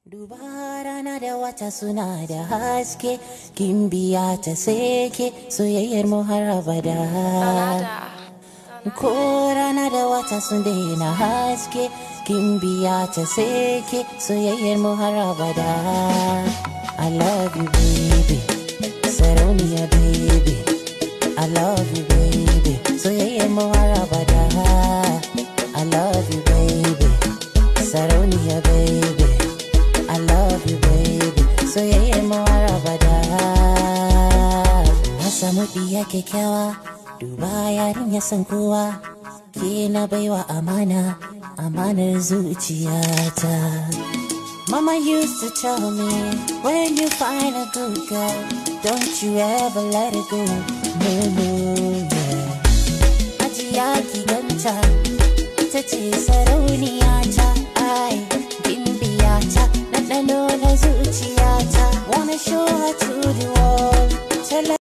Duba rana da wata suna da haske, kin biya ta seke soyayyar mu har abada. Ko rana da wata sun daina haske, kin biya ta seke soyayyar mu har abada. I love you baby, sarauniya baby. I love you baby, soyayyar mu har abada. I love you baby, sarauniya baby. I love you baby soyayyar mu har abada na samu ɗiya kyakkyawa duba yarin ya san kowa ke na baiwa amana amanar zuciyata Mama used to tell me when you find a good girl don't you ever let it go no no yeah ajiya ki ganta ita ce sarauniya ta ai gimbiya ta ɗanɗano na zuciya